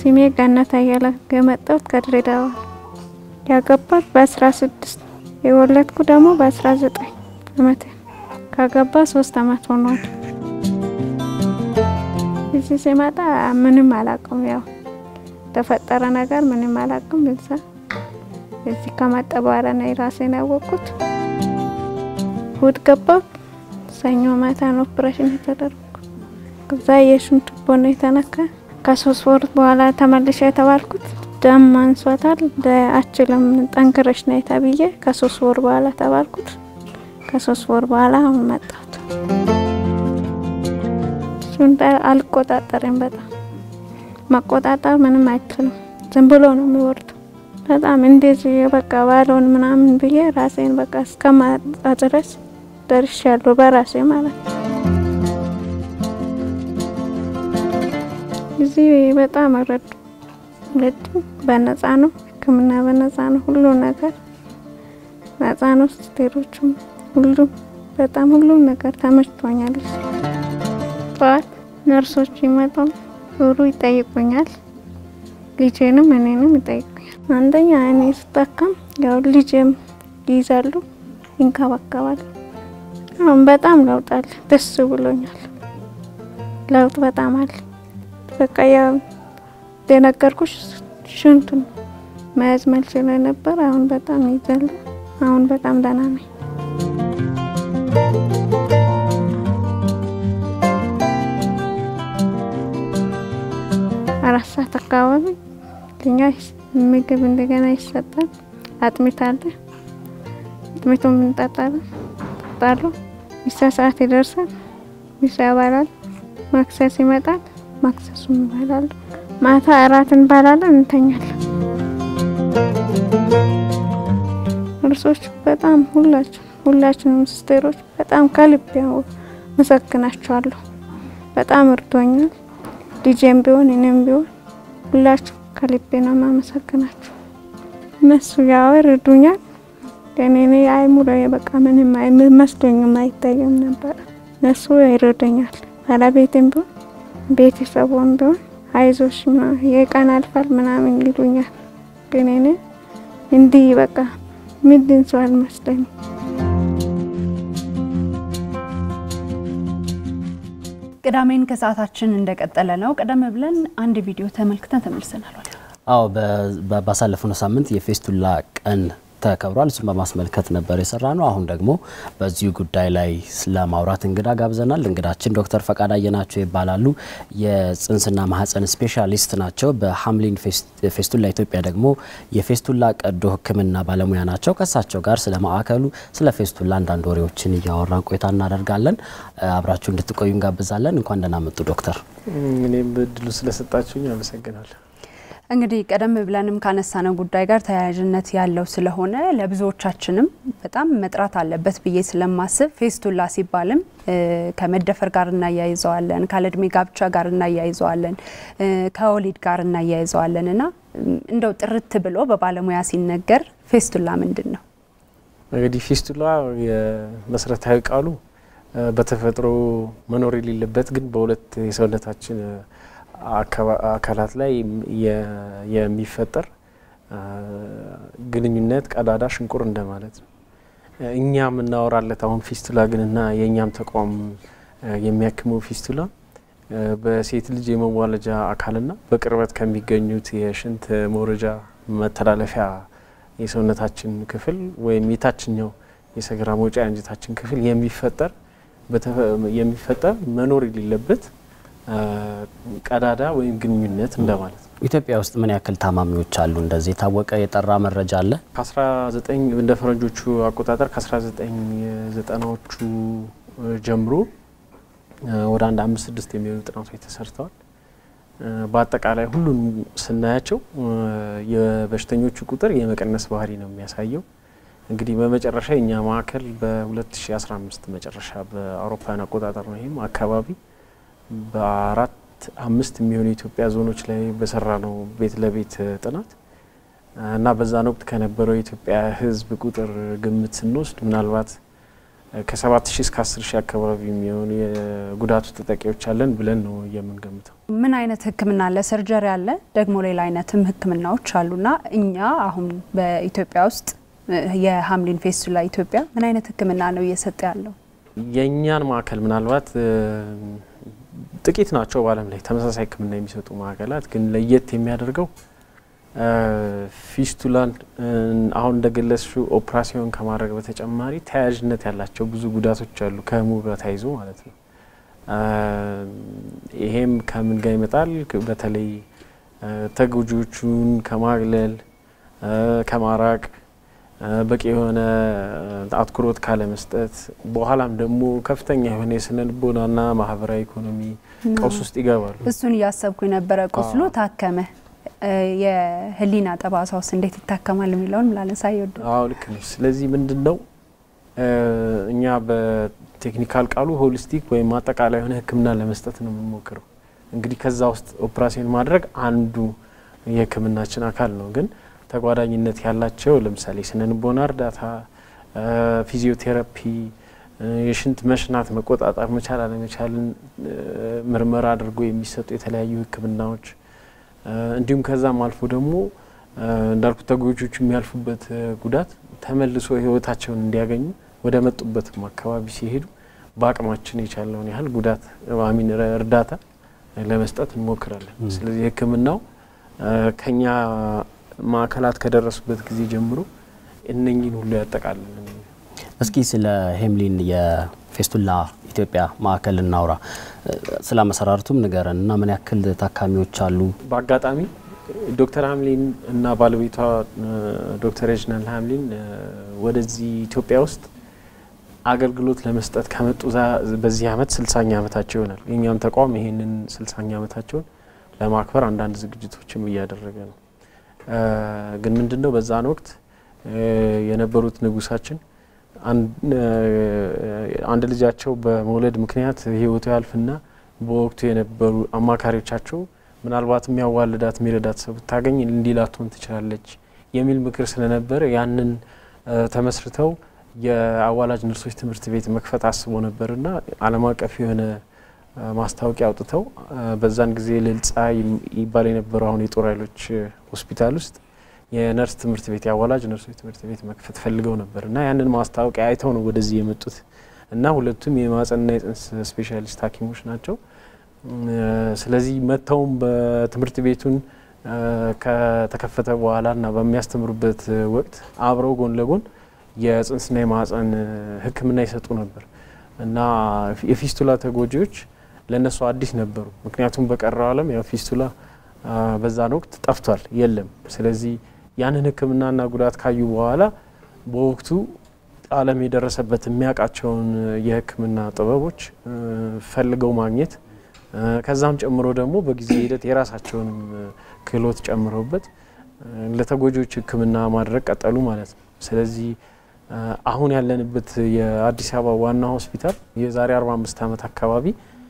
ስሜ ገነት አያለ የመጣሁት ከድሬዳዋ ያገባሁት በአስራ ስድስት የወለድኩ ደግሞ በአስራ ዘጠኝ አመት ካገባ ሶስት አመት ሆኗል። እዚህ ሲመጣ ምንም አላውቅም። ያው ተፈጠረ ነገር ምንም አላውቅም። እዛ እዚህ ከመጣ በኋላ ነው ራሴን ያወቅኩት። እሑድ ገባሁ። ሰኞ ማታ ነው ኦፕሬሽን የተደረኩ። ከዛ የሽንት ቱቦ ነው የተነካ። ከሶስት ወር በኋላ ተመልሼ የተባልኩት ደም አንሷታል፣ አችልም ጠንክረሽ ነይ ተብዬ ከሶስት ወር በኋላ ተባልኩት። ከሶስት ወር በኋላ አሁን መጣሁት። እሱን አልቆጣጠርም። በጣም መቆጣጠር ምንም አይችልም። ዝም ብሎ ነው የሚወርደው። በጣም እንደዚህ በቃ ባለውን ምናምን ብዬ ራሴን በቃ እስከማጣ ድረስ ደርሻለሁ በራሴ ማለት ነው። እዚህ በጣም ረዱ ረዱ። በነፃ ነው ሕክምና በነፃ ነው። ሁሉ ነገር ነፃ ነው። ስቴሮችም ሁሉም በጣም ሁሉም ነገር ተመችቶኛል። ጠዋት ነርሶች ይመጣሉ፣ ዞሩ ይጠይቁኛል። ልጄንም እኔንም ይጠይቁኛል። አንደኛ እኔ ስጠቀም ያው ልጄም ይይዛሉ፣ ይንከባከባሉ። አሁን በጣም ለውጥ አለ። ደስ ብሎኛል። ለውጥ በጣም አለ። በቃ ያው የነገርኩሽ ሽንቱን መያዝ መልችል ነበር። አሁን በጣም ይዛሉ። አሁን በጣም ደህና ነኝ። አራት ሰዓት አካባቢ እኛ ምግብ እንደገና ይሰጣል። አጥሚት አለ። አጥሚቱን እንጠጣለን ጠጣሉ። ሚሳ ሰዓት ይደርሳል። ሚሳ ያባላል። ማክሰስ ይመጣል። ማክሰሱ እንበላለን። ማታ እራት እንበላለን፣ እንተኛለን። እርሶች በጣም ሁላችን ሁላችንም ስቴሮች በጣም ከልብ ያው መሰግናቸዋለሁ። በጣም እርዶኛል። ልጄም ቢሆን እኔም ቢሆን ሁላችሁ ከልቤ ነው የማመሰግናችሁ። እነሱ ያው ይረዱኛል። እኔ አይሙሎ በቃ ምንም መስሎኝም አይታየም ነበር። እነሱ ይረዱኛል። ባለቤቴም ቢሆን ቤተሰቡም ቢሆን አይዞሽ የቀን አልፋል ምናምን ይሉኛል። ግን እኔ እንዲህ በቃ ምንድን ሰው አልመስለኝም። ቅዳሜን ከሰዓታችን እንደቀጠለ ነው። ቀደም ብለን አንድ ቪዲዮ ተመልክተን ተመልሰናል። አዎ ባሳለፍነው ሳምንት የፌስቱላ ቀን ተከብሯል። እሱን በማስመልከት ነበር የሰራ ነው። አሁን ደግሞ በዚሁ ጉዳይ ላይ ለማውራት እንግዳ ጋብዘናል። እንግዳችን ዶክተር ፈቃድ አየናቸው ይባላሉ። የጽንስና ማህፀን ስፔሻሊስት ናቸው። በሀምሊን ፌስቱላ ኢትዮጵያ ደግሞ የፌስቱላ ቀዶ ሕክምና ባለሙያ ናቸው። ከእሳቸው ጋር ስለ ማዕከሉ፣ ስለ ፌስቱላ አንዳንድ ወሬዎችን እያወራን ቆይታ እናደርጋለን። አብራችሁ እንድትቆዩ እንጋብዛለን። እንኳን ደህና መጡ ዶክተር። እኔም እድሉ ስለሰጣችሁኝ አመሰግናለሁ። እንግዲህ ቀደም ብለንም ካነሳነው ጉዳይ ጋር ተያያዥነት ያለው ስለሆነ ለብዙዎቻችንም በጣም መጥራት አለበት ብዬ ስለማስብ ፌስቱላ ሲባልም ከመደፈር ጋር እናያይዘዋለን፣ ካለእድሜ ጋብቻ ጋር እናያይዘዋለን፣ ከወሊድ ጋር እናያይዘዋለን እና እንደው ጥርት ብሎ በባለሙያ ሲነገር ፌስቱላ ምንድን ነው? እንግዲህ ፌስቱላ የመሰረታዊ ቃሉ በተፈጥሮ መኖር የሌለበት ግን በሁለት የሰውነታችን አካላት ላይ የሚፈጠር ግንኙነት ቀዳዳ ሽንቁር እንደማለት ነው። እኛ የምናወራለት አሁን ፊስቱላ ግንና የእኛም ተቋም የሚያክመው ፊስቱላ በሴት ልጅ የመዋለጃ አካልና በቅርበት ከሚገኙት የሽንት መውረጃ መተላለፊያ የሰውነታችን ክፍል ወይም የታችኛው የሰገራ መውጫ የአንጀታችን ክፍል የሚፈጠር የሚፈጠር መኖር የሌለበት ቀዳዳ ወይም ግንኙነት እንደማለት ነው። ኢትዮጵያ ውስጥ ምን ያክል ታማሚዎች አሉ? እንደዚህ የታወቀ የጠራ መረጃ አለ? ከ19 እንደ ፈረንጆቹ አቆጣጠር ከ1990ዎቹ ጀምሮ ወደ አንድ አምስት ስድስት የሚሆኑ ጥናቶች ተሰርተዋል። በአጠቃላይ ሁሉም ስናያቸው የበሽተኞቹ ቁጥር የመቀነስ ባህሪ ነው የሚያሳየው። እንግዲህ በመጨረሻ የእኛ ማዕከል በ2015 መጨረሻ በአውሮፓውያን አቆጣጠር ነው ይህም አካባቢ በአራት አምስት የሚሆኑ የኢትዮጵያ ዞኖች ላይ በሰራ ነው ቤት ለቤት ጥናት እና በዛን ወቅት ከነበረው የኢትዮጵያ ሕዝብ ቁጥር ግምት ስንወስድ ምናልባት ከሰባት ሺህ እስከ አስር ሺህ አካባቢ የሚሆኑ የጉዳቱ ተጠቂዎች አለን ብለን ነው የምንገምተው። ምን አይነት ሕክምና አለ? ሰርጀሪ አለ፣ ደግሞ ሌላ አይነትም ሕክምናዎች አሉና እኛ አሁን በኢትዮጵያ ውስጥ የሀምሊን ፌስቱላ ኢትዮጵያ ምን አይነት ሕክምና ነው እየሰጠ ያለው? የእኛን ማዕከል ምናልባት ጥቂት ናቸው በዓለም ላይ ተመሳሳይ ሕክምና የሚሰጡ ማዕከላት። ግን ለየት የሚያደርገው ፊስቱላን አሁን እንደገለጽሽው ኦፕራሲዮን ከማድረግ በተጨማሪ ተያያዥነት ያላቸው ብዙ ጉዳቶች አሉ ከህሙ ጋር ተያይዞ ማለት ነው። ይሄም ከምን ጋር ይመጣል? በተለይ ተጎጂዎቹን ከማግለል ከማራቅ በቂ የሆነ አትኩሮት ካለመስጠት በኋላም ደግሞ ከፍተኛ የሆነ የስነ ልቦናና ማህበራዊ ኢኮኖሚ ቀውስ ውስጥ ይገባሉ። እሱን እያሰብኩ የነበረ ቁስሉ ታከመ፣ የህሊና ጠባሳውስ እንዴት ይታከማል የሚለውን ላነሳ ይወድ አዎ ልክ ነች። ስለዚህ ምንድን ነው እኛ በቴክኒካል ቃሉ ሆሊስቲክ ወይም አጠቃላይ የሆነ ሕክምና ለመስጠት ነው የምንሞክረው። እንግዲህ ከዛ ውስጥ ኦፕራሲዮን ማድረግ አንዱ የሕክምናችን አካል ነው ግን ተጓዳኝነት ያላቸው ለምሳሌ ስነ ልቦና እርዳታ፣ ፊዚዮቴራፒ፣ የሽንት መሽናት መቆጣጠር መቻል አለመቻልን ምርመራ አድርጎ የሚሰጡ የተለያዩ ህክምናዎች እንዲሁም ከዛም አልፎ ደግሞ እንዳልኩ ተጎጆቹ የሚያልፉበት ጉዳት ተመልሶ ህይወታቸውን እንዲያገኙ ወደ መጡበትም አካባቢ ሲሄዱ በአቅማችን የቻለውን ያህል ጉዳት አሚን እርዳታ ለመስጠት እንሞክራለን። ስለዚህ ህክምናው ከኛ ማዕከላት ከደረሱበት ጊዜ ጀምሮ እነኝን ሁሉ ያጠቃልል። እስኪ ስለ ሄምሊን የፌስቱላ ኢትዮጵያ ማዕከል እናውራ። ስለ አመሰራረቱም ንገረን እና ምን ያክል ታካሚዎች አሉ? በአጋጣሚ ዶክተር ሀምሊን እና ባለቤቷ ዶክተር ሬጅናል ሀምሊን ወደዚህ ኢትዮጵያ ውስጥ አገልግሎት ለመስጠት ከመጡ በዚህ አመት ስልሳኛ ዓመታቸው ይሆናል። የእኛም ተቋም ይሄንን ስልሳኛ ዓመታቸውን ለማክበር አንዳንድ ዝግጅቶችም እያደረገ ነው። ግን ምንድን ነው በዛን ወቅት የነበሩት ንጉሳችን አንድ ልጃቸው በመውለድ ምክንያት ህይወቱ ያልፍና በወቅቱ የነበሩ አማካሪዎቻቸው ምናልባት የሚያዋልዳት የሚረዳት ሰው ብታገኝ እንዲህ ላትሆን ትችላለች የሚል ምክር ስለነበረ ያንን ተመስርተው የአዋላጅ ነርሶች ትምህርት ቤት መክፈት አስቦ ነበርና ዓለም አቀፍ የሆነ ማስታወቂያ አውጥተው በዛን ጊዜ ልልጻ ይባል የነበረው አሁን የጦር ኃይሎች ሆስፒታል ውስጥ የነርስ ትምህርት ቤት የአዋላጅ ነርሶች ትምህርት ቤት መክፈት ፈልገው ነበር እና ያንን ማስታወቂያ አይተው ነው ወደዚህ የመጡት እና ሁለቱም የማህጸንና የጽንስ ስፔሻሊስት ሐኪሞች ናቸው። ስለዚህ መጥተውም በትምህርት ቤቱን ከተከፈተ በኋላ እና በሚያስተምሩበት ወቅት አብረው ጎን ለጎን የጽንስና የማህጸን ሕክምና ይሰጡ ነበር እና የፊስቱላ ተጎጂዎች ለእነሱ አዲስ ነበሩ። ምክንያቱም በቀረው ዓለም ያው ፊስቱላ በዛን ወቅት ጠፍቷል፣ የለም። ስለዚህ ያንን ሕክምናና ጉዳት ካዩ በኋላ በወቅቱ ዓለም የደረሰበት የሚያውቃቸውን የሕክምና ጥበቦች ፈልገው ማግኘት ከዛም ጨምሮ ደግሞ በጊዜ ሂደት የራሳቸውንም ክህሎት ጨምረውበት ለተጎጂዎች ሕክምና ማድረግ ቀጠሉ ማለት ነው። ስለዚህ አሁን ያለንበት የአዲስ አበባ ዋና ሆስፒታል የዛሬ 45 ዓመት አካባቢ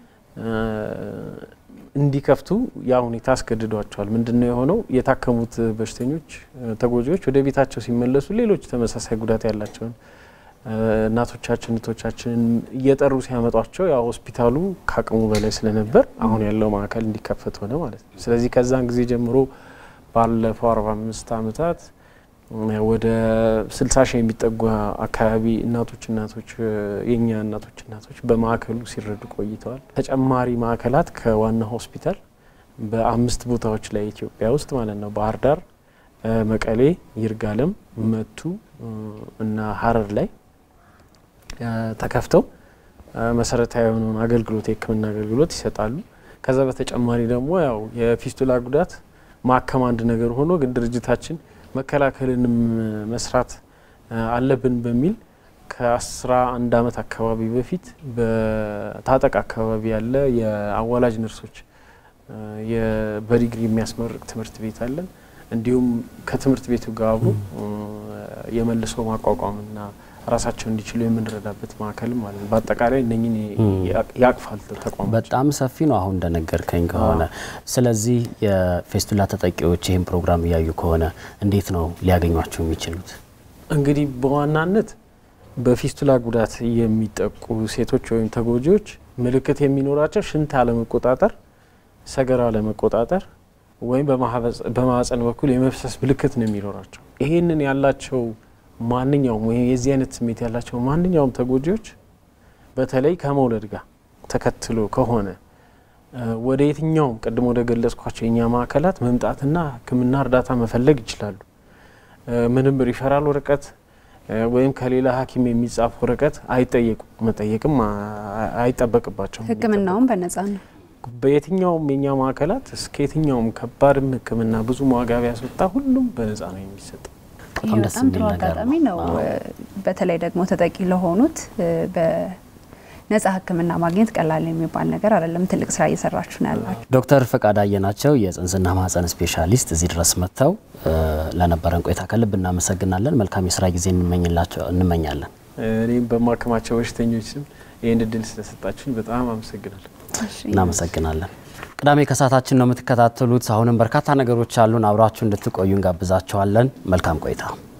እንዲከፍቱ ያ ሁኔታ አስገድዷቸዋል። ምንድን ነው የሆነው? የታከሙት በሽተኞች ተጎጂዎች ወደ ቤታቸው ሲመለሱ ሌሎች ተመሳሳይ ጉዳት ያላቸውን እናቶቻችን እህቶቻችንን እየጠሩ ሲያመጧቸው ያ ሆስፒታሉ ከአቅሙ በላይ ስለነበር አሁን ያለው ማዕከል እንዲከፈት ሆነ ማለት ነው። ስለዚህ ከዛን ጊዜ ጀምሮ ባለፈው 45 ዓመታት ወደ 60 ሺህ የሚጠጉ አካባቢ እናቶች እናቶች የኛ እናቶች እናቶች በማዕከሉ ሲረዱ ቆይተዋል። ተጨማሪ ማዕከላት ከዋና ሆስፒታል በአምስት ቦታዎች ላይ ኢትዮጵያ ውስጥ ማለት ነው ባህር ዳር፣ መቀሌ፣ ይርጋለም፣ መቱ እና ሀረር ላይ ተከፍተው መሰረታዊ የሆነውን አገልግሎት የሕክምና አገልግሎት ይሰጣሉ። ከዛ በተጨማሪ ደግሞ ያው የፊስቱላ ጉዳት ማከም አንድ ነገር ሆኖ ግን ድርጅታችን መከላከልንም መስራት አለብን በሚል ከአስራ አንድ አመት አካባቢ በፊት በታጠቅ አካባቢ ያለ የአዋላጅ ነርሶች በዲግሪ የሚያስመርቅ ትምህርት ቤት አለን። እንዲሁም ከትምህርት ቤቱ ጋር አብሮ የመልሶ ማቋቋምና ራሳቸው እንዲችሉ የምንረዳበት ማዕከልም አለ። በአጠቃላይ እነኝን ያቅፋል ተቋም። በጣም ሰፊ ነው አሁን እንደነገርከኝ ከሆነ። ስለዚህ የፌስቱላ ተጠቂዎች ይህን ፕሮግራም እያዩ ከሆነ እንዴት ነው ሊያገኟቸው የሚችሉት? እንግዲህ በዋናነት በፊስቱላ ጉዳት የሚጠቁ ሴቶች ወይም ተጎጂዎች ምልክት የሚኖራቸው ሽንት አለመቆጣጠር፣ ሰገራ አለመቆጣጠር ወይም በማህፀን በኩል የመፍሰስ ምልክት ነው የሚኖራቸው። ይሄንን ያላቸው ማንኛውም ወይም የዚህ አይነት ስሜት ያላቸው ማንኛውም ተጎጂዎች በተለይ ከመውለድ ጋር ተከትሎ ከሆነ ወደ የትኛውም ቅድም ወደ ገለጽኳቸው የእኛ ማዕከላት መምጣትና ሕክምና እርዳታ መፈለግ ይችላሉ። ምንም ሪፈራል ወረቀት ወይም ከሌላ ሐኪም የሚጻፍ ወረቀት አይጠየቁም፣ መጠየቅም አይጠበቅባቸውም። ሕክምናውም በነጻ ነው። በየትኛውም የእኛ ማዕከላት እስከ የትኛውም ከባድም ሕክምና ብዙ ዋጋ ቢያስወጣ ሁሉም በነጻ ነው የሚሰጠው። ይህ በጣም ጥሩ አጋጣሚ ነው። በተለይ ደግሞ ተጠቂ ለሆኑት በነጻ ሕክምና ማግኘት ቀላል የሚባል ነገር አይደለም። ትልቅ ስራ እየሰራችሁ ነው ያላችሁ። ዶክተር ፈቃድ አየናቸው የጽንስና ማህፀን ስፔሻሊስት እዚህ ድረስ መጥተው ለነበረን ቆይታ ከልብ እናመሰግናለን። መልካም የስራ ጊዜ እንመኛለን። እኔም በማከማቸው በሽተኞች ስም ይህን እድል ስለሰጣችሁኝ በጣም አመሰግናለሁ። እናመሰግናለን። ቅዳሜ ከሰዓታችን ነው የምትከታተሉት። አሁንም በርካታ ነገሮች አሉን። አብራችሁ እንድትቆዩ እንጋብዛችኋለን። መልካም ቆይታ